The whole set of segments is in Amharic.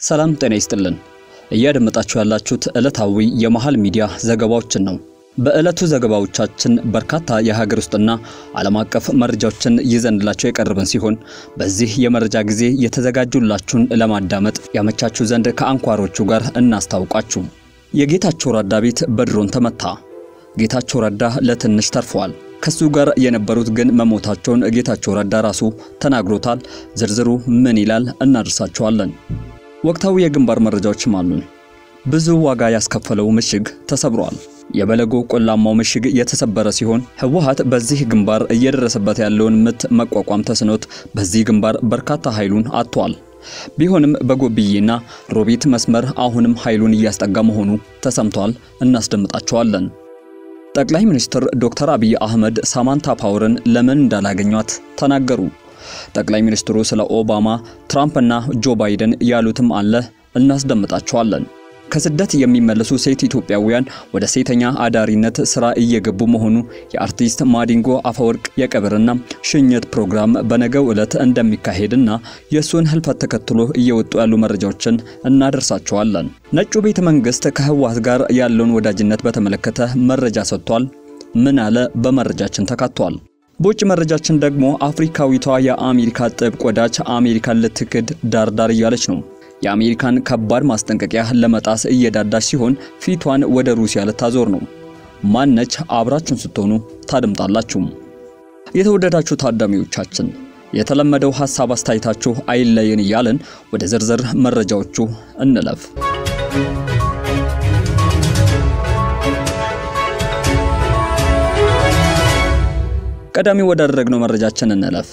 ሰላም ጤና ይስጥልን። እያደመጣችሁ ያላችሁት ዕለታዊ የመሃል ሚዲያ ዘገባዎችን ነው። በዕለቱ ዘገባዎቻችን በርካታ የሀገር ውስጥና ዓለም አቀፍ መረጃዎችን ይዘንላቸው የቀረብን ሲሆን በዚህ የመረጃ ጊዜ የተዘጋጁላችሁን ለማዳመጥ ያመቻችሁ ዘንድ ከአንኳሮቹ ጋር እናስታውቃችሁ። የጌታቸው ረዳ ቤት በድሮን ተመታ። ጌታቸው ረዳ ለትንሽ ተርፈዋል። ከሱ ጋር የነበሩት ግን መሞታቸውን ጌታቸው ረዳ ራሱ ተናግሮታል። ዝርዝሩ ምን ይላል እናደርሳችኋለን። ወቅታዊ የግንባር መረጃዎችም አሉን። ብዙ ዋጋ ያስከፈለው ምሽግ ተሰብሯል። የበለጎ ቆላማው ምሽግ የተሰበረ ሲሆን ህወሓት በዚህ ግንባር እየደረሰበት ያለውን ምት መቋቋም ተስኖት በዚህ ግንባር በርካታ ኃይሉን አጥቷል። ቢሆንም በጎብዬና ሮቢት መስመር አሁንም ኃይሉን እያስጠጋ መሆኑ ተሰምቷል። እናስደምጣቸዋለን። ጠቅላይ ሚኒስትር ዶክተር አብይ አህመድ ሳማንታ ፓወርን ለምን እንዳላገኟት ተናገሩ። ጠቅላይ ሚኒስትሩ ስለ ኦባማ፣ ትራምፕና ጆ ባይደን ያሉትም አለ እናስደምጣቸዋለን። ከስደት የሚመለሱ ሴት ኢትዮጵያውያን ወደ ሴተኛ አዳሪነት ስራ እየገቡ መሆኑ የአርቲስት ማዲንጎ አፈወርቅ የቀብርና ሽኝት ፕሮግራም በነገው ዕለት እንደሚካሄድና የእሱን ህልፈት ተከትሎ እየወጡ ያሉ መረጃዎችን እናደርሳቸዋለን። ነጩ ቤተ መንግስት ከህወሓት ጋር ያለውን ወዳጅነት በተመለከተ መረጃ ሰጥቷል። ምን አለ? በመረጃችን ተካቷል። በውጭ መረጃችን ደግሞ አፍሪካዊቷ የአሜሪካ ጥብቅ ወዳጅ አሜሪካን ልትክድ ዳርዳር እያለች ነው። የአሜሪካን ከባድ ማስጠንቀቂያ ለመጣስ እየዳዳች ሲሆን ፊቷን ወደ ሩሲያ ልታዞር ነው። ማነች? አብራችሁን ስትሆኑ ታደምጣላችሁ። የተወደዳችሁ ታዳሚዎቻችን የተለመደው ሐሳብ አስተያየታችሁ አይለየን እያልን ወደ ዝርዝር መረጃዎቹ እንለፍ። ቀዳሚ ወዳደረግነው መረጃችን እንለፍ።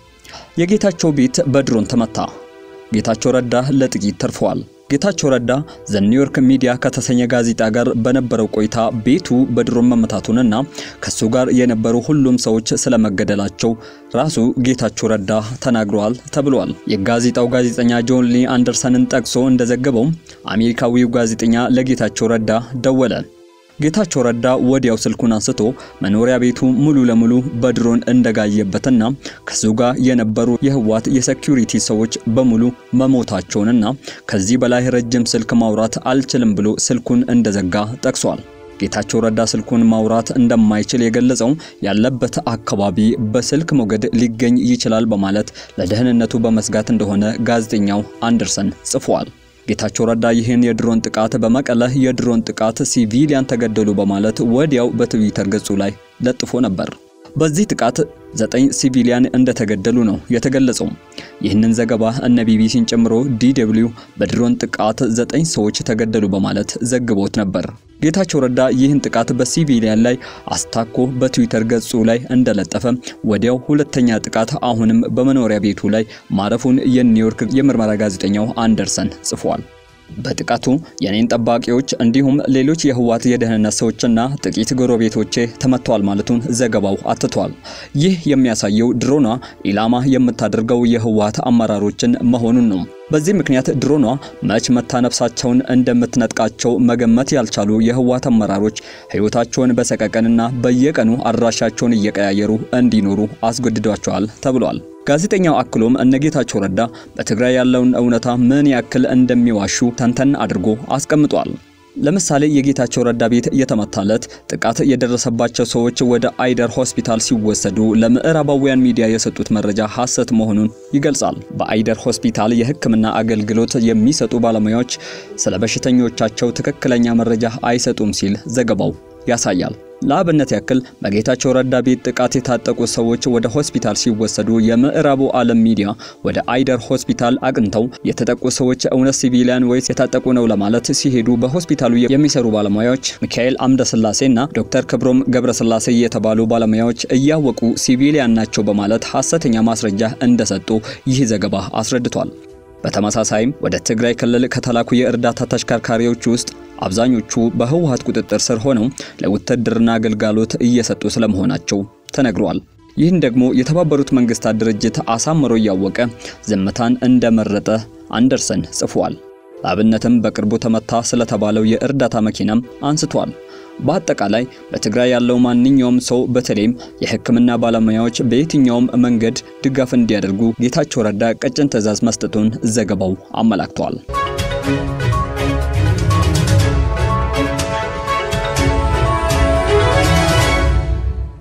የጌታቸው ቤት በድሮን ተመታ። ጌታቸው ረዳ ለጥቂት ተርፈዋል። ጌታቸው ረዳ ዘ ኒውዮርክ ሚዲያ ከተሰኘ ጋዜጣ ጋር በነበረው ቆይታ ቤቱ በድሮን መመታቱንና ከሱ ጋር የነበሩ ሁሉም ሰዎች ስለመገደላቸው ራሱ ጌታቸው ረዳ ተናግረዋል ተብሏል። የጋዜጣው ጋዜጠኛ ጆን ሊ አንደርሰንን ጠቅሶ እንደዘገበው አሜሪካዊው ጋዜጠኛ ለጌታቸው ረዳ ደወለ። ጌታቸው ረዳ ወዲያው ስልኩን አንስቶ መኖሪያ ቤቱ ሙሉ ለሙሉ በድሮን እንደጋየበትና ከሱ ጋር የነበሩ የህወሓት የሴኩሪቲ ሰዎች በሙሉ መሞታቸውንና ከዚህ በላይ ረጅም ስልክ ማውራት አልችልም ብሎ ስልኩን እንደዘጋ ጠቅሷል። ጌታቸው ረዳ ስልኩን ማውራት እንደማይችል የገለጸው ያለበት አካባቢ በስልክ ሞገድ ሊገኝ ይችላል በማለት ለደህንነቱ በመስጋት እንደሆነ ጋዜጠኛው አንደርሰን ጽፏል። ጌታቸው ረዳ ይህን የድሮን ጥቃት በመቀለ የድሮን ጥቃት ሲቪሊያን ተገደሉ በማለት ወዲያው በትዊተር ገጹ ላይ ለጥፎ ነበር። በዚህ ጥቃት ዘጠኝ ሲቪሊያን እንደተገደሉ ነው የተገለጸው። ይህንን ዘገባ እነ ቢቢሲን ጨምሮ ዲደብሊው በድሮን ጥቃት ዘጠኝ ሰዎች ተገደሉ በማለት ዘግቦት ነበር። ጌታቸው ረዳ ይህን ጥቃት በሲቪሊያን ላይ አስታኮ በትዊተር ገጹ ላይ እንደለጠፈ ወዲያው ሁለተኛ ጥቃት አሁንም በመኖሪያ ቤቱ ላይ ማረፉን የኒውዮርክ የምርመራ ጋዜጠኛው አንደርሰን ጽፏል። በጥቃቱ የኔን ጠባቂዎች እንዲሁም ሌሎች የህወሓት የደህንነት ሰዎችና ጥቂት ጎረቤቶቼ ተመተዋል ማለቱን ዘገባው አትቷል። ይህ የሚያሳየው ድሮኗ ኢላማ የምታደርገው የህወሓት አመራሮችን መሆኑን ነው። በዚህ ምክንያት ድሮኗ መች መታ ነፍሳቸውን እንደምትነጥቃቸው መገመት ያልቻሉ የህወሓት አመራሮች ህይወታቸውን በሰቀቀንና በየቀኑ አድራሻቸውን እየቀያየሩ እንዲኖሩ አስገድዷቸዋል ተብሏል። ጋዜጠኛው አክሎም እነ ጌታቸው ረዳ በትግራይ ያለውን እውነታ ምን ያክል እንደሚዋሹ ተንተን አድርጎ አስቀምጧል። ለምሳሌ የጌታቸው ረዳ ቤት የተመታለት ጥቃት የደረሰባቸው ሰዎች ወደ አይደር ሆስፒታል ሲወሰዱ ለምዕራባውያን ሚዲያ የሰጡት መረጃ ሐሰት መሆኑን ይገልጻል። በአይደር ሆስፒታል የሕክምና አገልግሎት የሚሰጡ ባለሙያዎች ስለ በሽተኞቻቸው ትክክለኛ መረጃ አይሰጡም ሲል ዘገባው ያሳያል። ለአብነት ያክል በጌታቸው ረዳ ቤት ጥቃት የታጠቁ ሰዎች ወደ ሆስፒታል ሲወሰዱ የምዕራቡ ዓለም ሚዲያ ወደ አይደር ሆስፒታል አቅንተው የተጠቁ ሰዎች እውነት ሲቪሊያን ወይስ የታጠቁ ነው ለማለት ሲሄዱ በሆስፒታሉ የሚሰሩ ባለሙያዎች ሚካኤል አምደስላሴና ዶክተር ክብሮም ገብረስላሴ የተባሉ ባለሙያዎች እያወቁ ሲቪሊያን ናቸው በማለት ሐሰተኛ ማስረጃ እንደሰጡ ይህ ዘገባ አስረድቷል። በተመሳሳይም ወደ ትግራይ ክልል ከተላኩ የእርዳታ ተሽከርካሪዎች ውስጥ አብዛኞቹ በህወሓት ቁጥጥር ስር ሆነው ለውትድርና አገልግሎት እየሰጡ ስለመሆናቸው ተነግሯል። ይህን ደግሞ የተባበሩት መንግስታት ድርጅት አሳምሮ እያወቀ ዝምታን እንደመረጠ አንደርሰን ጽፏል። ለአብነትም በቅርቡ ተመታ ስለተባለው የእርዳታ መኪናም አንስቷል። በአጠቃላይ በትግራይ ያለው ማንኛውም ሰው በተለይም የሕክምና ባለሙያዎች በየትኛውም መንገድ ድጋፍ እንዲያደርጉ ጌታቸው ረዳ ቀጭን ትዕዛዝ መስጠቱን ዘገባው አመላክቷል።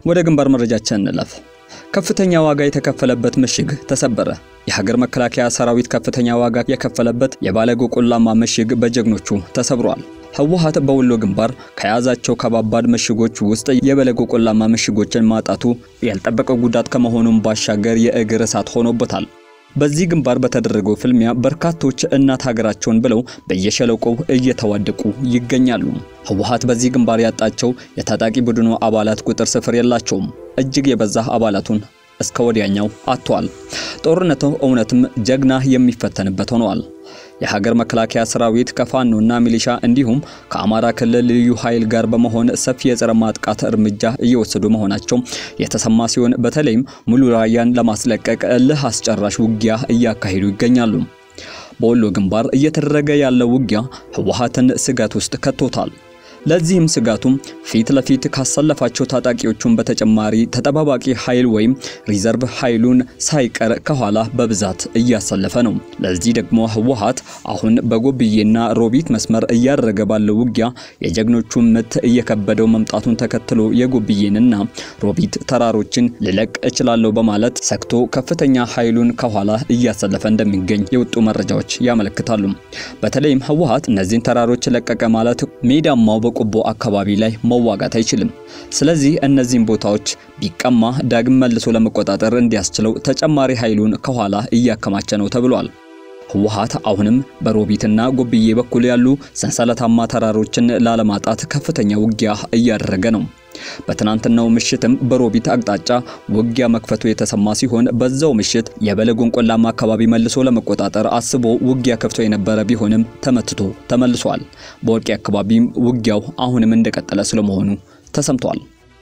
ወደ ግንባር መረጃችን እንለፍ። ከፍተኛ ዋጋ የተከፈለበት ምሽግ ተሰበረ። የሀገር መከላከያ ሰራዊት ከፍተኛ ዋጋ የከፈለበት የባለጎ ቆላማ ምሽግ በጀግኖቹ ተሰብሯል። ህወሓት በወሎ ግንባር ከያዛቸው ከባባድ ምሽጎች ውስጥ የበለጎ ቆላማ ምሽጎችን ማጣቱ ያልጠበቀው ጉዳት ከመሆኑም ባሻገር የእግር እሳት ሆኖበታል። በዚህ ግንባር በተደረገው ፍልሚያ በርካቶች እናት ሀገራቸውን ብለው በየሸለቆው እየተዋደቁ ይገኛሉ። ህወሓት በዚህ ግንባር ያጣቸው የታጣቂ ቡድኑ አባላት ቁጥር ስፍር የላቸውም። እጅግ የበዛ አባላቱን እስከ ወዲያኛው አጥቷል። ጦርነቱ እውነትም ጀግና የሚፈተንበት ሆነዋል። የሀገር መከላከያ ሰራዊት ከፋኖና ሚሊሻ እንዲሁም ከአማራ ክልል ልዩ ኃይል ጋር በመሆን ሰፊ የጸረ ማጥቃት እርምጃ እየወሰዱ መሆናቸው የተሰማ ሲሆን በተለይም ሙሉ ራያን ለማስለቀቅ እልህ አስጨራሽ ውጊያ እያካሄዱ ይገኛሉ። በወሎ ግንባር እየተደረገ ያለው ውጊያ ህወሓትን ስጋት ውስጥ ከቶታል። ለዚህም ስጋቱም ፊት ለፊት ካሰለፋቸው ታጣቂዎቹን በተጨማሪ ተጠባባቂ ኃይል ወይም ሪዘርቭ ኃይሉን ሳይቀር ከኋላ በብዛት እያሰለፈ ነው። ለዚህ ደግሞ ህወሓት አሁን በጎብዬና ሮቢት መስመር እያደረገ ባለው ውጊያ የጀግኖቹን ምት እየከበደው መምጣቱን ተከትሎ የጎብዬንና ሮቢት ተራሮችን ልለቅ እችላለሁ በማለት ሰግቶ ከፍተኛ ኃይሉን ከኋላ እያሰለፈ እንደሚገኝ የወጡ መረጃዎች ያመለክታሉ። በተለይም ህወሓት እነዚህን ተራሮች ለቀቀ ማለት ሜዳማው ቆቦ አካባቢ ላይ መዋጋት አይችልም። ስለዚህ እነዚህን ቦታዎች ቢቀማ ዳግም መልሶ ለመቆጣጠር እንዲያስችለው ተጨማሪ ኃይሉን ከኋላ እያከማቸ ነው ተብሏል። ህወሓት አሁንም በሮቢትና ጎብዬ በኩል ያሉ ሰንሰለታማ ተራሮችን ላለማጣት ከፍተኛ ውጊያ እያደረገ ነው። በትናንትናው ምሽትም በሮቢት አቅጣጫ ውጊያ መክፈቱ የተሰማ ሲሆን በዛው ምሽት የበለጎን ቆላማ አካባቢ መልሶ ለመቆጣጠር አስቦ ውጊያ ከፍቶ የነበረ ቢሆንም ተመትቶ ተመልሷል። በወርቄ አካባቢም ውጊያው አሁንም እንደቀጠለ ስለመሆኑ ተሰምቷል።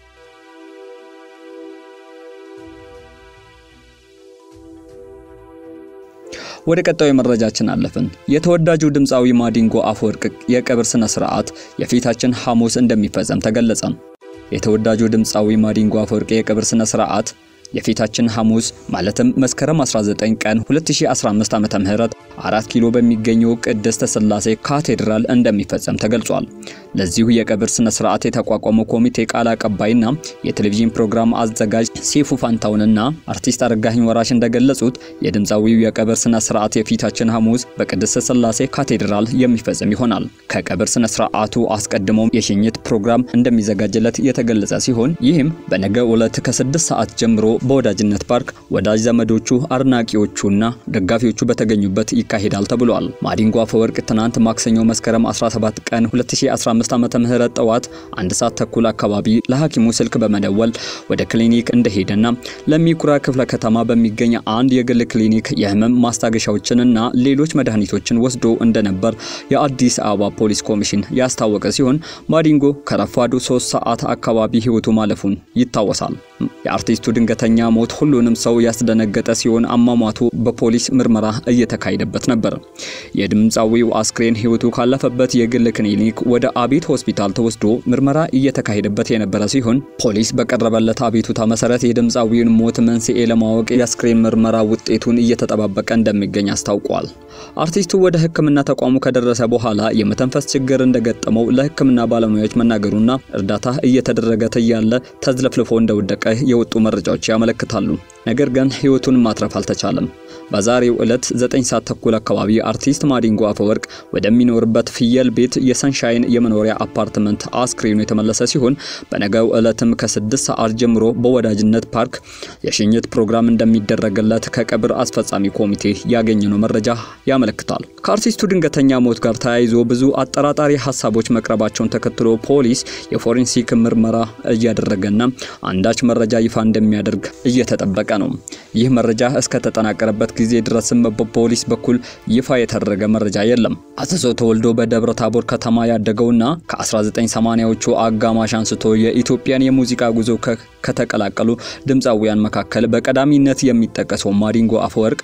ወደ ቀጣዩ መረጃችን አለፍን። የተወዳጁ ድምፃዊ ማዲንጎ አፈወርቅ የቀብር ስነ ስርዓት የፊታችን ሐሙስ እንደሚፈጸም ተገለጸ። የተወዳጁ ድምፃዊ ማዲንጎ አፈወርቅ የቀብር ስነ ስርዓት የፊታችን ሐሙስ ማለትም መስከረም 19 ቀን 2015 ዓመተ ምህረት አራት ኪሎ በሚገኘው ቅድስተ ሥላሴ ካቴድራል እንደሚፈጸም ተገልጿል። ለዚሁ የቀብር ስነ ስርዓት የተቋቋመው ኮሚቴ ቃል አቀባይና የቴሌቪዥን ፕሮግራም አዘጋጅ ሴፉ ፋንታውንና አርቲስት አረጋኸኝ ወራሽ እንደገለጹት የድምፃዊው የቀብር ስነ ስርዓት የፊታችን ሐሙስ በቅድስተ ሥላሴ ካቴድራል የሚፈጸም ይሆናል። ከቀብር ስነ ስርዓቱ አስቀድሞ የሽኝት ፕሮግራም እንደሚዘጋጅለት የተገለጸ ሲሆን ይህም በነገ ዕለት ከስድስት ሰዓት ጀምሮ በወዳጅነት ፓርክ ወዳጅ ዘመዶቹ አድናቂዎቹና ደጋፊዎቹ በተገኙበት ይካሄዳል ተብሏል። ማዲንጎ አፈወርቅ ትናንት ማክሰኞ መስከረም 17 ቀን 2015 ዓመተ ምህረት ጠዋት አንድ ሰዓት ተኩል አካባቢ ለሐኪሙ ስልክ በመደወል ወደ ክሊኒክ እንደሄደና ለሚኩራ ክፍለ ከተማ በሚገኝ አንድ የግል ክሊኒክ የህመም ማስታገሻዎችንና ሌሎች መድኃኒቶችን ወስዶ እንደነበር የአዲስ አበባ ፖሊስ ኮሚሽን ያስታወቀ ሲሆን ማዲንጎ ከረፋዱ 3 ሰዓት አካባቢ ህይወቱ ማለፉን ይታወሳል። የአርቲስቱ ድንገተኛ ሞት ሁሉንም ሰው ያስደነገጠ ሲሆን አሟሟቱ በፖሊስ ምርመራ እየተካሄደበት ነበር። የድምፃዊው አስክሬን ህይወቱ ካለፈበት የግል ክሊኒክ ወደ አቤት ሆስፒታል ተወስዶ ምርመራ እየተካሄደበት የነበረ ሲሆን ፖሊስ በቀረበለት አቤቱታ መሰረት የድምፃዊውን ሞት መንስኤ ለማወቅ የአስክሬን ምርመራ ውጤቱን እየተጠባበቀ እንደሚገኝ አስታውቋል። አርቲስቱ ወደ ሕክምና ተቋሙ ከደረሰ በኋላ የመተንፈስ ችግር እንደገጠመው ለሕክምና ባለሙያዎች መናገሩና እርዳታ እየተደረገ እያለ ተዝለፍልፎ እንደወደቀ የወጡ መረጃዎች ያመለክታሉ። ነገር ግን ህይወቱን ማትረፍ አልተቻለም። በዛሬው ዕለት 9 ሰዓት ተኩል አካባቢ አርቲስት ማዲንጎ አፈወርቅ ወደሚኖርበት ፍየል ቤት የሰንሻይን የመኖሪያ አፓርትመንት አስክሬኑ የተመለሰ ሲሆን በነገው ዕለትም ከ6 ሰዓት ጀምሮ በወዳጅነት ፓርክ የሽኝት ፕሮግራም እንደሚደረግለት ከቀብር አስፈጻሚ ኮሚቴ ያገኘነው መረጃ ያመለክታል። ከአርቲስቱ ድንገተኛ ሞት ጋር ተያይዞ ብዙ አጠራጣሪ ሀሳቦች መቅረባቸውን ተከትሎ ፖሊስ የፎሬንሲክ ምርመራ እያደረገና አንዳች መረጃ ይፋ እንደሚያደርግ እየተጠበቀ ነው። ይህ መረጃ እስከተጠናቀረበት ጊዜ ድረስም በፖሊስ በኩል ይፋ የተደረገ መረጃ የለም። አዘዞ ተወልዶ በደብረ ታቦር ከተማ ያደገውና ከ1980ዎቹ አጋማሽ አንስቶ የኢትዮጵያን የሙዚቃ ጉዞ ከተቀላቀሉ ድምፃዊያን መካከል በቀዳሚነት የሚጠቀሰው ማዲንጎ አፈወርቅ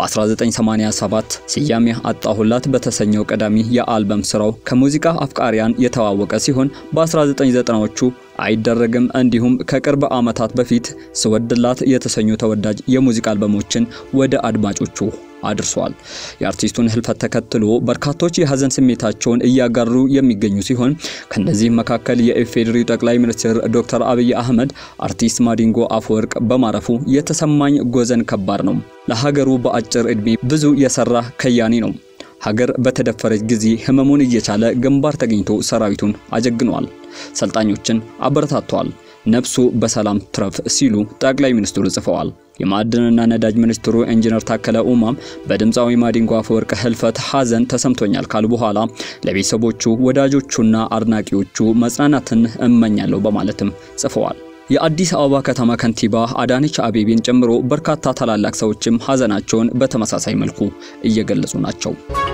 በ1987 ስያሜ አጣሁላት በተሰኘው ቀዳሚ የአልበም ስራው ከሙዚቃ አፍቃሪያን የተዋወቀ ሲሆን በ1990ዎቹ አይደረግም እንዲሁም ከቅርብ ዓመታት በፊት ስወድላት የተሰኙ ተወዳጅ የሙዚቃ አልበሞችን ወደ አድማጮቹ አድርሷል። የአርቲስቱን ህልፈት ተከትሎ በርካቶች የሀዘን ስሜታቸውን እያጋሩ የሚገኙ ሲሆን ከነዚህም መካከል የኢፌዴሪ ጠቅላይ ሚኒስትር ዶክተር አብይ አህመድ አርቲስት ማዲንጎ አፈወርቅ በማረፉ የተሰማኝ ሐዘን ከባድ ነው። ለሀገሩ በአጭር ዕድሜ ብዙ የሰራ ከያኒ ነው። ሀገር በተደፈረች ጊዜ ህመሙን እየቻለ ግንባር ተገኝቶ ሰራዊቱን አጀግኗል። ሰልጣኞችን አበረታቷል። ነፍሱ በሰላም ትረፍ ሲሉ ጠቅላይ ሚኒስትሩ ጽፈዋል። የማዕድንና ነዳጅ ሚኒስትሩ ኢንጂነር ታከለ ኡማም በድምፃዊ ማዲንጎ አፈወርቅ ህልፈት ሐዘን ተሰምቶኛል ካሉ በኋላ ለቤተሰቦቹ ወዳጆቹና አድናቂዎቹ መጽናናትን እመኛለሁ በማለትም ጽፈዋል። የአዲስ አበባ ከተማ ከንቲባ አዳነች አቤቤን ጨምሮ በርካታ ታላላቅ ሰዎችም ሐዘናቸውን በተመሳሳይ መልኩ እየገለጹ ናቸው።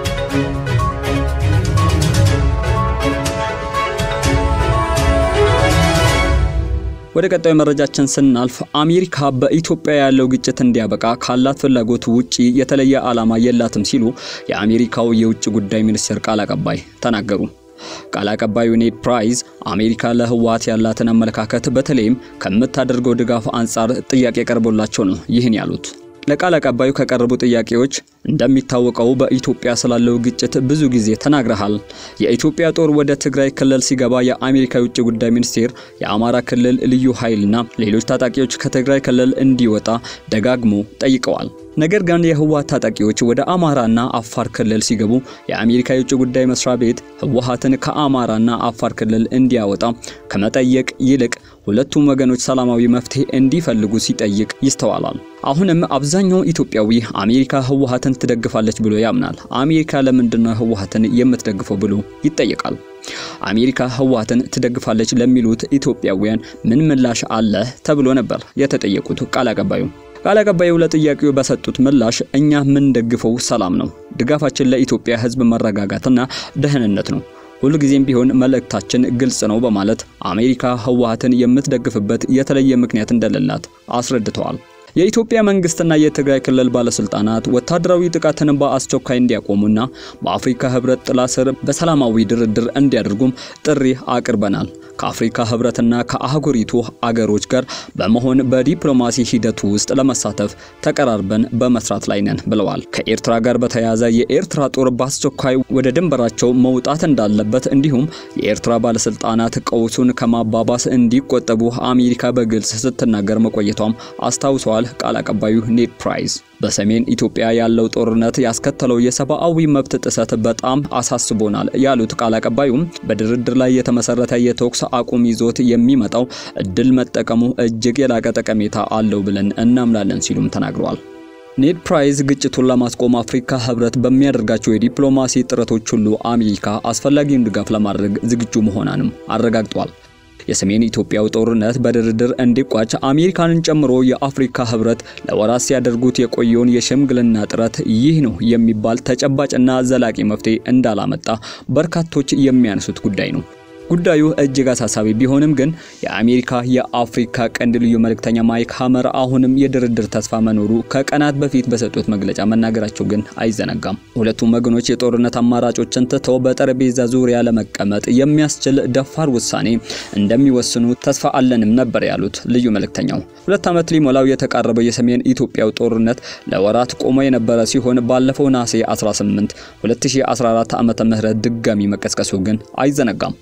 ወደ ቀጣዩ መረጃችን ስናልፍ አሜሪካ በኢትዮጵያ ያለው ግጭት እንዲያበቃ ካላት ፍላጎት ውጪ የተለየ ዓላማ የላትም ሲሉ የአሜሪካው የውጭ ጉዳይ ሚኒስቴር ቃል አቀባይ ተናገሩ። ቃል አቀባዩ ኔድ ፕራይስ አሜሪካ ለህወሓት ያላትን አመለካከት በተለይም ከምታደርገው ድጋፍ አንጻር ጥያቄ ቀርቦላቸው ነው ይህን ያሉት። ለቃል አቀባዩ ከቀረቡ ጥያቄዎች እንደሚታወቀው በኢትዮጵያ ስላለው ግጭት ብዙ ጊዜ ተናግረሃል። የኢትዮጵያ ጦር ወደ ትግራይ ክልል ሲገባ የአሜሪካ የውጭ ጉዳይ ሚኒስቴር የአማራ ክልል ልዩ ኃይልና ሌሎች ታጣቂዎች ከትግራይ ክልል እንዲወጣ ደጋግሞ ጠይቀዋል። ነገር ግን የህወሓት ታጣቂዎች ወደ አማራና አፋር ክልል ሲገቡ የአሜሪካ የውጭ ጉዳይ መስሪያ ቤት ህወሓትን ከአማራና አፋር ክልል እንዲያወጣ ከመጠየቅ ይልቅ ሁለቱም ወገኖች ሰላማዊ መፍትሄ እንዲፈልጉ ሲጠይቅ ይስተዋላል። አሁንም አብዛኛው ኢትዮጵያዊ አሜሪካ ህወሓትን ትደግፋለች ብሎ ያምናል። አሜሪካ ለምንድነው ህወሓትን የምትደግፈው ብሎ ይጠየቃል። አሜሪካ ህወሓትን ትደግፋለች ለሚሉት ኢትዮጵያውያን ምን ምላሽ አለ ተብሎ ነበር የተጠየቁት ቃል አቀባዩ። ቃል አቀባዩ ለጥያቄው በሰጡት ምላሽ እኛ የምንደግፈው ሰላም ነው። ድጋፋችን ለኢትዮጵያ ህዝብ መረጋጋትና ደህንነት ነው። ሁልጊዜም ቢሆን መልእክታችን ግልጽ ነው በማለት አሜሪካ ህወሓትን የምትደግፍበት የተለየ ምክንያት እንደሌላት አስረድተዋል። የኢትዮጵያ መንግስትና የትግራይ ክልል ባለስልጣናት ወታደራዊ ጥቃትን በአስቸኳይ እንዲያቆሙና በአፍሪካ ህብረት ጥላ ስር በሰላማዊ ድርድር እንዲያደርጉም ጥሪ አቅርበናል። ከአፍሪካ ህብረትና ከአህጉሪቱ አገሮች ጋር በመሆን በዲፕሎማሲ ሂደቱ ውስጥ ለመሳተፍ ተቀራርበን በመስራት ላይ ነን ብለዋል። ከኤርትራ ጋር በተያያዘ የኤርትራ ጦር በአስቸኳይ ወደ ድንበራቸው መውጣት እንዳለበት እንዲሁም የኤርትራ ባለስልጣናት ቀውሱን ከማባባስ እንዲቆጠቡ አሜሪካ በግልጽ ስትናገር መቆየቷም አስታውሰዋል። ቃል አቀባዩ ኔድ ፕራይስ በሰሜን ኢትዮጵያ ያለው ጦርነት ያስከተለው የሰብአዊ መብት ጥሰት በጣም አሳስቦናል ያሉት ቃል አቀባዩም በድርድር ላይ የተመሰረተ የተኩስ አቁም ይዞት የሚመጣው እድል መጠቀሙ እጅግ የላቀ ጠቀሜታ አለው ብለን እናምናለን ሲሉም ተናግረዋል። ኔድ ፕራይስ ግጭቱን ለማስቆም አፍሪካ ህብረት በሚያደርጋቸው የዲፕሎማሲ ጥረቶች ሁሉ አሜሪካ አስፈላጊውን ድጋፍ ለማድረግ ዝግጁ መሆኗንም አረጋግጧል። የሰሜን ኢትዮጵያው ጦርነት በድርድር እንዲቋጭ አሜሪካንን ጨምሮ የአፍሪካ ህብረት ለወራት ሲያደርጉት የቆየውን የሽምግልና ጥረት ይህ ነው የሚባል ተጨባጭና ዘላቂ መፍትሄ እንዳላመጣ በርካቶች የሚያነሱት ጉዳይ ነው። ጉዳዩ እጅግ አሳሳቢ ቢሆንም ግን የአሜሪካ የአፍሪካ ቀንድ ልዩ መልእክተኛ ማይክ ሀመር አሁንም የድርድር ተስፋ መኖሩ ከቀናት በፊት በሰጡት መግለጫ መናገራቸው ግን አይዘነጋም። ሁለቱም ወገኖች የጦርነት አማራጮችን ትተው በጠረጴዛ ዙሪያ ለመቀመጥ የሚያስችል ደፋር ውሳኔ እንደሚወስኑ ተስፋ አለንም ነበር ያሉት ልዩ መልእክተኛው። ሁለት ዓመት ሊሞላው የተቃረበው የሰሜን ኢትዮጵያው ጦርነት ለወራት ቆሞ የነበረ ሲሆን ባለፈው ነሐሴ 18 2014 ዓመተ ምህረት ድጋሚ መቀስቀሱ ግን አይዘነጋም።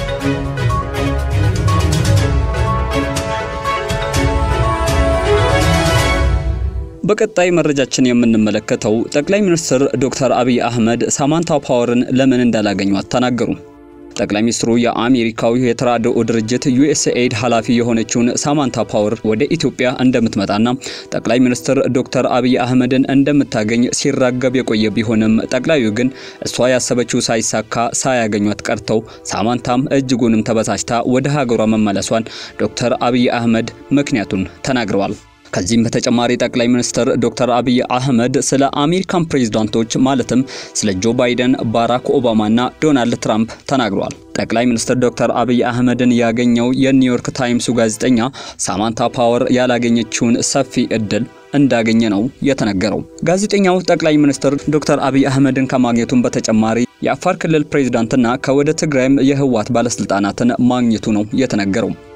በቀጣይ መረጃችን የምንመለከተው ጠቅላይ ሚኒስትር ዶክተር አብይ አህመድ ሳማንታ ፓወርን ለምን እንዳላገኟት ተናገሩ። ጠቅላይ ሚኒስትሩ የአሜሪካዊ የተራድኦ ድርጅት ዩኤስኤድ ኃላፊ የሆነችውን ሳማንታ ፓወር ወደ ኢትዮጵያ እንደምትመጣና ጠቅላይ ሚኒስትር ዶክተር አብይ አህመድን እንደምታገኝ ሲራገብ የቆየ ቢሆንም ጠቅላዩ ግን እሷ ያሰበችው ሳይሳካ ሳያገኟት ቀርተው ሳማንታም እጅጉንም ተበሳጭታ ወደ ሀገሯ መመለሷን ዶክተር አብይ አህመድ ምክንያቱን ተናግረዋል። ከዚህም በተጨማሪ ጠቅላይ ሚኒስትር ዶክተር አብይ አህመድ ስለ አሜሪካን ፕሬዝዳንቶች ማለትም ስለ ጆ ባይደን፣ ባራክ ኦባማና ዶናልድ ትራምፕ ተናግረዋል። ጠቅላይ ሚኒስትር ዶክተር አብይ አህመድን ያገኘው የኒውዮርክ ታይምሱ ጋዜጠኛ ሳማንታ ፓወር ያላገኘችውን ሰፊ እድል እንዳገኘ ነው የተነገረው። ጋዜጠኛው ጠቅላይ ሚኒስትር ዶክተር አብይ አህመድን ከማግኘቱም በተጨማሪ የአፋር ክልል ፕሬዝዳንትና ከወደ ትግራይም የህወሓት ባለስልጣናትን ማግኘቱ ነው የተነገረው።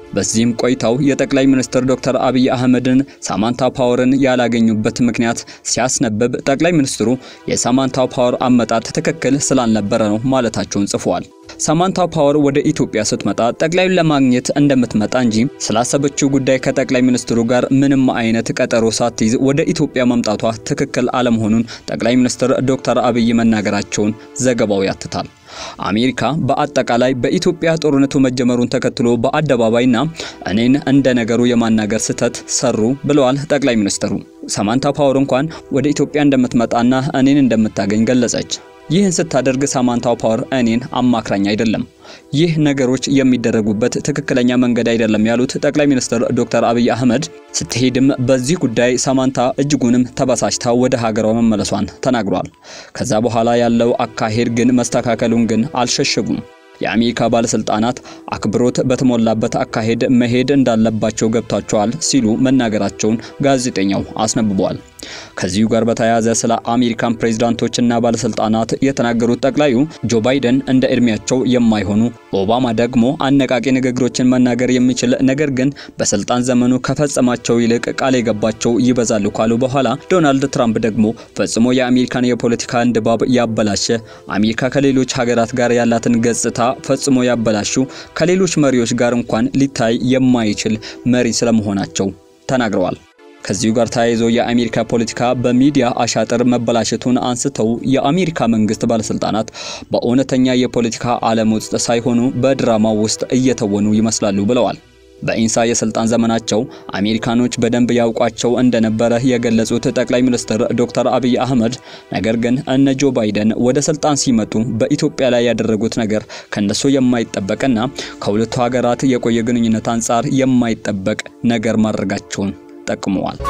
በዚህም ቆይታው የጠቅላይ ሚኒስትር ዶክተር አብይ አህመድን ሳማንታ ፓወርን ያላገኙበት ምክንያት ሲያስነብብ ጠቅላይ ሚኒስትሩ የሳማንታ ፓወር አመጣጥ ትክክል ስላልነበረ ነው ማለታቸውን ጽፈዋል። ሳማንታ ፓወር ወደ ኢትዮጵያ ስትመጣ ጠቅላዩን ለማግኘት እንደምትመጣ እንጂ ስላሰበችው ጉዳይ ከጠቅላይ ሚኒስትሩ ጋር ምንም አይነት ቀጠሮ ሳትይዝ ወደ ኢትዮጵያ መምጣቷ ትክክል አለመሆኑን ጠቅላይ ሚኒስትር ዶክተር አብይ መናገራቸውን ዘገባው ያትታል። አሜሪካ በአጠቃላይ በኢትዮጵያ ጦርነቱ መጀመሩን ተከትሎ በአደባባይና እኔን እንደ ነገሩ የማናገር ስህተት ሰሩ ብለዋል ጠቅላይ ሚኒስትሩ። ሳማንታ ፓወር እንኳን ወደ ኢትዮጵያ እንደምትመጣና እኔን እንደምታገኝ ገለጸች። ይህን ስታደርግ ሳማንታ ፓወር እኔን አማክራኝ አይደለም። ይህ ነገሮች የሚደረጉበት ትክክለኛ መንገድ አይደለም ያሉት ጠቅላይ ሚኒስትር ዶክተር አብይ አህመድ ስትሄድም በዚህ ጉዳይ ሳማንታ እጅጉንም ተበሳጭታ ወደ ሀገሯ መመለሷን ተናግሯል። ከዛ በኋላ ያለው አካሄድ ግን መስተካከሉን ግን አልሸሸጉም። የአሜሪካ ባለስልጣናት አክብሮት በተሞላበት አካሄድ መሄድ እንዳለባቸው ገብቷቸዋል ሲሉ መናገራቸውን ጋዜጠኛው አስነብቧል። ከዚሁ ጋር በተያያዘ ስለ አሜሪካን ፕሬዝዳንቶችና ባለስልጣናት የተናገሩት ጠቅላዩ ጆ ባይደን እንደ እድሜያቸው የማይሆኑ ኦባማ ደግሞ አነቃቂ ንግግሮችን መናገር የሚችል ነገር ግን በስልጣን ዘመኑ ከፈጸማቸው ይልቅ ቃል የገባቸው ይበዛሉ ካሉ በኋላ ዶናልድ ትራምፕ ደግሞ ፈጽሞ የአሜሪካን የፖለቲካን ድባብ ያበላሸ አሜሪካ ከሌሎች ሀገራት ጋር ያላትን ገጽታ ፈጽሞ ያበላሹ ከሌሎች መሪዎች ጋር እንኳን ሊታይ የማይችል መሪ ስለመሆናቸው ተናግረዋል። ከዚሁ ጋር ተያይዞ የአሜሪካ ፖለቲካ በሚዲያ አሻጥር መበላሸቱን አንስተው የአሜሪካ መንግስት ባለስልጣናት በእውነተኛ የፖለቲካ ዓለም ውስጥ ሳይሆኑ በድራማው ውስጥ እየተወኑ ይመስላሉ ብለዋል። በኢንሳ የስልጣን ዘመናቸው አሜሪካኖች በደንብ ያውቋቸው እንደነበረ የገለጹት ጠቅላይ ሚኒስትር ዶክተር አብይ አህመድ ነገር ግን እነ ጆ ባይደን ወደ ስልጣን ሲመጡ በኢትዮጵያ ላይ ያደረጉት ነገር ከነሱ የማይጠበቅና ከሁለቱ ሀገራት የቆየ ግንኙነት አንጻር የማይጠበቅ ነገር ማድረጋቸውን ጠቅመዋል።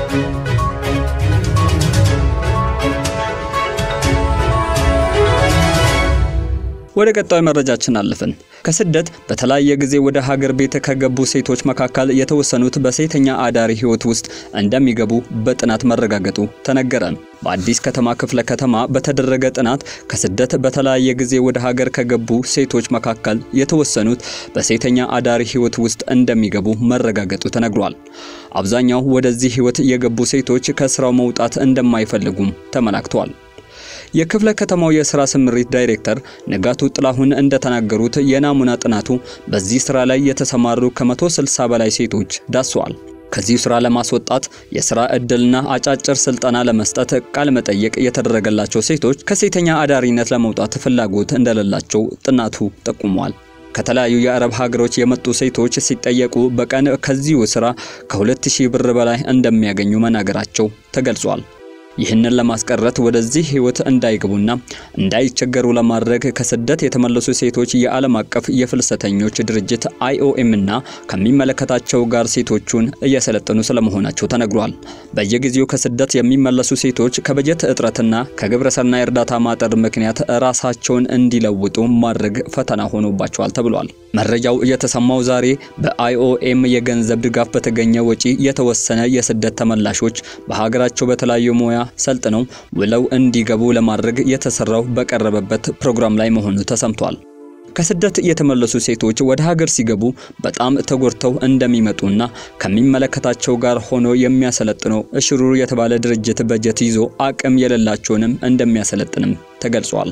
ወደ ቀጣዩ መረጃችን አለፍን። ከስደት በተለያየ ጊዜ ወደ ሀገር ቤት ከገቡ ሴቶች መካከል የተወሰኑት በሴተኛ አዳሪ ሕይወት ውስጥ እንደሚገቡ በጥናት መረጋገጡ ተነገረ። በአዲስ ከተማ ክፍለ ከተማ በተደረገ ጥናት ከስደት በተለያየ ጊዜ ወደ ሀገር ከገቡ ሴቶች መካከል የተወሰኑት በሴተኛ አዳሪ ሕይወት ውስጥ እንደሚገቡ መረጋገጡ ተነግሯል። አብዛኛው ወደዚህ ሕይወት የገቡ ሴቶች ከስራው መውጣት እንደማይፈልጉም ተመላክተዋል። የክፍለ ከተማው የስራ ስምሪት ዳይሬክተር ንጋቱ ጥላሁን እንደተናገሩት የናሙና ጥናቱ በዚህ ስራ ላይ የተሰማሩ ከ160 በላይ ሴቶች ዳሰዋል። ከዚህ ስራ ለማስወጣት የስራ እድልና አጫጭር ስልጠና ለመስጠት ቃለ መጠየቅ የተደረገላቸው ሴቶች ከሴተኛ አዳሪነት ለመውጣት ፍላጎት እንደሌላቸው ጥናቱ ጠቁሟል። ከተለያዩ የአረብ ሀገሮች የመጡ ሴቶች ሲጠየቁ በቀን ከዚሁ ስራ ከ2000 ብር በላይ እንደሚያገኙ መናገራቸው ተገልጿል። ይህንን ለማስቀረት ወደዚህ ህይወት እንዳይገቡና እንዳይቸገሩ ለማድረግ ከስደት የተመለሱ ሴቶች የዓለም አቀፍ የፍልሰተኞች ድርጅት አይኦኤም እና ከሚመለከታቸው ጋር ሴቶቹን እየሰለጠኑ ስለመሆናቸው ተነግሯል። በየጊዜው ከስደት የሚመለሱ ሴቶች ከበጀት እጥረትና ከግብረሰናይ እርዳታ ማጠር ምክንያት ራሳቸውን እንዲለውጡ ማድረግ ፈተና ሆኖባቸዋል ተብሏል። መረጃው የተሰማው ዛሬ በአይኦኤም የገንዘብ ድጋፍ በተገኘ ወጪ የተወሰነ የስደት ተመላሾች በሀገራቸው በተለያዩ ሙያ ሰልጥነው ውለው እንዲገቡ ለማድረግ የተሰራው በቀረበበት ፕሮግራም ላይ መሆኑ ተሰምቷል። ከስደት የተመለሱ ሴቶች ወደ ሀገር ሲገቡ በጣም ተጎድተው እንደሚመጡና ከሚመለከታቸው ጋር ሆኖ የሚያሰለጥነው እሽሩር የተባለ ድርጅት በጀት ይዞ አቅም የሌላቸውንም እንደሚያሰለጥንም ተገልጿል።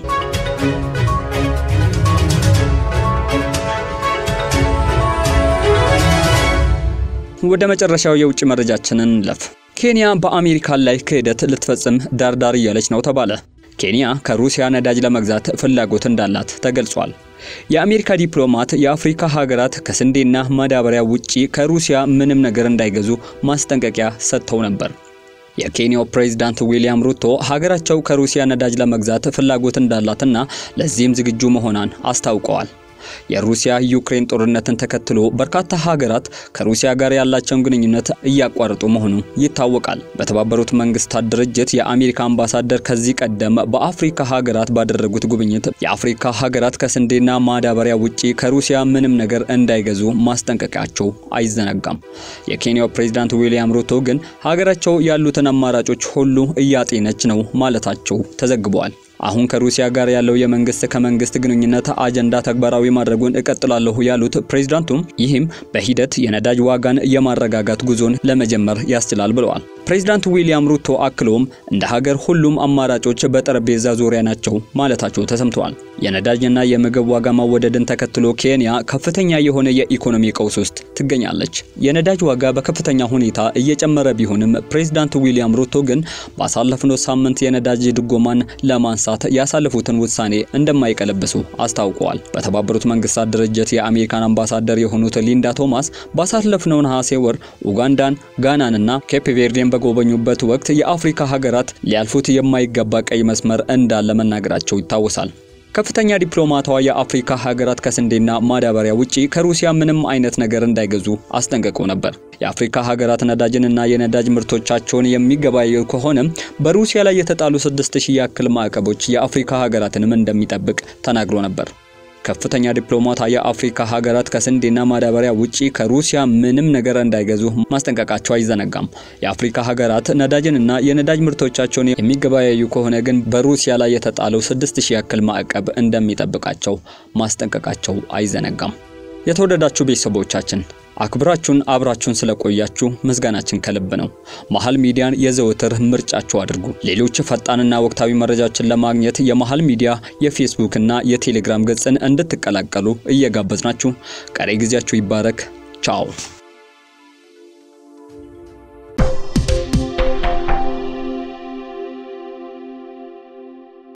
ወደ መጨረሻው የውጭ መረጃችንን እንለፍ። ኬንያ በአሜሪካ ላይ ክህደት ልትፈጽም ዳርዳር እያለች ነው ተባለ። ኬንያ ከሩሲያ ነዳጅ ለመግዛት ፍላጎት እንዳላት ተገልጿል። የአሜሪካ ዲፕሎማት የአፍሪካ ሀገራት ከስንዴና ማዳበሪያ ውጪ ከሩሲያ ምንም ነገር እንዳይገዙ ማስጠንቀቂያ ሰጥተው ነበር። የኬንያው ፕሬዝዳንት ዊሊያም ሩቶ ሀገራቸው ከሩሲያ ነዳጅ ለመግዛት ፍላጎት እንዳላትና ለዚህም ዝግጁ መሆኗን አስታውቀዋል። የሩሲያ ዩክሬን ጦርነትን ተከትሎ በርካታ ሀገራት ከሩሲያ ጋር ያላቸውን ግንኙነት እያቋረጡ መሆኑ ይታወቃል። በተባበሩት መንግስታት ድርጅት የአሜሪካ አምባሳደር ከዚህ ቀደም በአፍሪካ ሀገራት ባደረጉት ጉብኝት የአፍሪካ ሀገራት ከስንዴና ማዳበሪያ ውጪ ከሩሲያ ምንም ነገር እንዳይገዙ ማስጠንቀቂያቸው አይዘነጋም። የኬንያው ፕሬዝዳንት ዊሊያም ሩቶ ግን ሀገራቸው ያሉትን አማራጮች ሁሉ እያጤነች ነው ማለታቸው ተዘግበዋል። አሁን ከሩሲያ ጋር ያለው የመንግስት ከመንግስት ግንኙነት አጀንዳ ተግባራዊ ማድረጉን እቀጥላለሁ ያሉት ፕሬዝዳንቱም ይህም በሂደት የነዳጅ ዋጋን የማረጋጋት ጉዞን ለመጀመር ያስችላል ብለዋል። ፕሬዝዳንት ዊሊያም ሩቶ አክሎም እንደ ሀገር ሁሉም አማራጮች በጠረጴዛ ዙሪያ ናቸው ማለታቸው ተሰምተዋል። የነዳጅና የምግብ ዋጋ መወደድን ተከትሎ ኬንያ ከፍተኛ የሆነ የኢኮኖሚ ቀውስ ውስጥ ትገኛለች። የነዳጅ ዋጋ በከፍተኛ ሁኔታ እየጨመረ ቢሆንም ፕሬዝዳንት ዊሊያም ሩቶ ግን ባሳለፍነው ሳምንት የነዳጅ ድጎማን ለማንሳት ያሳለፉትን ውሳኔ እንደማይቀለብሱ አስታውቀዋል። በተባበሩት መንግስታት ድርጅት የአሜሪካን አምባሳደር የሆኑት ሊንዳ ቶማስ ባሳለፍነው ነሐሴ ወር ኡጋንዳን፣ ጋናንና ኬፕ ቬርዴን በጎበኙበት ወቅት የአፍሪካ ሀገራት ሊያልፉት የማይገባ ቀይ መስመር እንዳለ መናገራቸው ይታወሳል። ከፍተኛ ዲፕሎማቷ የአፍሪካ ሀገራት ከስንዴና ማዳበሪያ ውጪ ከሩሲያ ምንም አይነት ነገር እንዳይገዙ አስጠንቅቀው ነበር። የአፍሪካ ሀገራት ነዳጅንና የነዳጅ ምርቶቻቸውን የሚገበያዩ ከሆነም በሩሲያ ላይ የተጣሉ 6000 ያክል ማዕቀቦች የአፍሪካ ሀገራትንም እንደሚጠብቅ ተናግሮ ነበር። ከፍተኛ ዲፕሎማቷ የአፍሪካ ሀገራት ከስንዴና ማዳበሪያ ውጪ ከሩሲያ ምንም ነገር እንዳይገዙ ማስጠንቀቃቸው አይዘነጋም። የአፍሪካ ሀገራት ነዳጅንና የነዳጅ ምርቶቻቸውን የሚገበያዩ ከሆነ ግን በሩሲያ ላይ የተጣለው 6000 ያክል ማዕቀብ እንደሚጠብቃቸው ማስጠንቀቃቸው አይዘነጋም። የተወደዳችሁ ቤተሰቦቻችን አክብራችሁን አብራችሁን ስለቆያችሁ ምስጋናችን ከልብ ነው። መሃል ሚዲያን የዘወትር ምርጫችሁ አድርጉ። ሌሎች ፈጣንና ወቅታዊ መረጃዎችን ለማግኘት የመሃል ሚዲያ የፌስቡክ እና የቴሌግራም ገጽን እንድትቀላቀሉ እየጋበዝናችሁ ቀሪ ጊዜያችሁ ይባረክ። ቻው